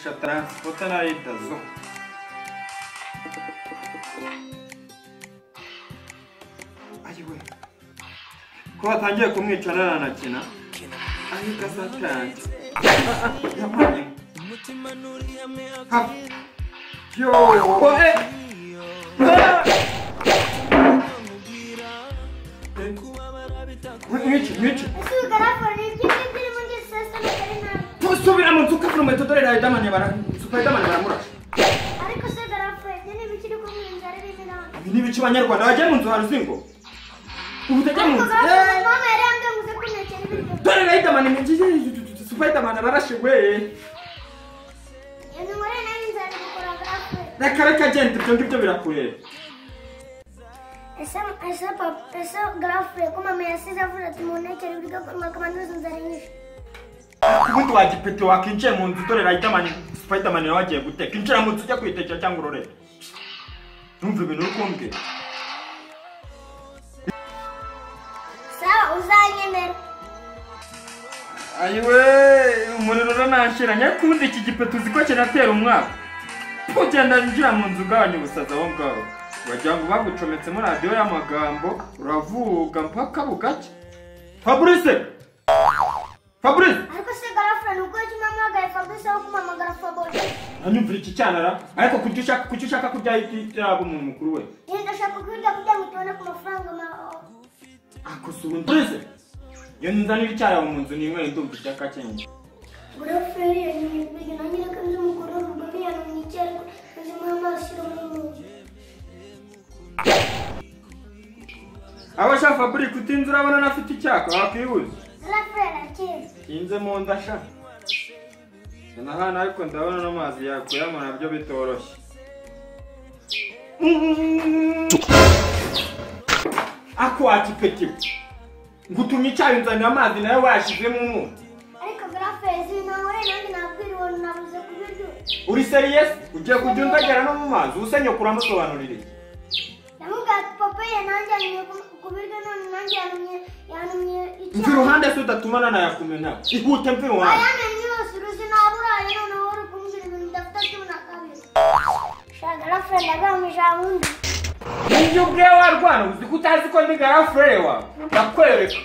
Shatra, what can I eat? Does ayiwe ko hatangiye kumwica ntaranakina ahita satani yamanye ha yo oe mwici mwici Ese bigaragara ni ibyo ngibyo urimo ngesesa n'akari nabi tusubira mu nzu kafura inkweto dore riderman bara superman baramurashe ariko se bigaragara njye niba ikiri kumwinjira ari bizirango ibi ni ibice abanyarwanda bajya mu nzu haruzi ngo ubu utajya mu ariko nzu gakoze Eh, mama yari yanganguze ko ntakiri biryo dore riderman ni byiza superman ararashe we iyo nkore nawe nzajya gukora gakoze reka reka genda ibyo ngibyo birakureba ese ese papa ese gakoze ko mama yasize avuze ati mu ntakiri biryo ko makamanduza inzara nyinshi ubundi wagipeti wakinjiye mu nzu dore riderman superman nawe agiye guteka injira mu nzu ujya kuyitekera cyangwa urorere numva ibintu uri kumbwira sawa uzanyemerera ayiwe umuriro uranashira nyakundi iki gipeto uzi ko kiratera umwaka ugenda njira mu nzu ugabanya ubusaza aho ngaho wagira ngo bagucometsemo radiyo y'amagambo uravuga mpaka bugacya fabrice fabrice ariko se gakoze ni uko yajya umwanya wagaye fabrice wo kumamagara fabrice anyumvira iki cyanara ariko kuki ushaka kuki ushaka kurya yaba umuntu mukuru we iyo ndashaka kubirya kugira ngo tubone ku mafaranga mawe akosura fabrice iyo nzanira icyarabu mu nzu ninywera ndumva icyaka cyenge burapfuye yanyibwiye nanjye reka nzi umugore urugo biyananiye icyariko nzimuha amaso iramunuza aba shaka fabrice utinze urabona anafite icyaka wakwibuza burapfuye arakeye nkinze mu nda sha na hano ariko ndabona n'amazi yakuyamo nabyo bitoroshye ako wakipeti ngo utumye icyayi unzanira amazi nawe wayashyizemo umunyu ariko burapfuye zinahore nanjye nabwira uwo nabuze kubiryo uri seriyesi ugiye kujya undagera no mu mazi ubusa nyoko uramusobanurira iki yamubwira ati papa ye nanjye yanumye ku- ku biryo none nanjye yanumye yanumye mva icyariko iruhande se udatumana nayakumena ihute mva iruhande ayamenye yose uruzi naburaye noneho uri kumbwira ibintu udafite cumi na kabiri shaka burapfuye ndagamba ijambo undi nibyo ubwe warwana uzi ko utazi ko ndi garafurere wawe ndakwereka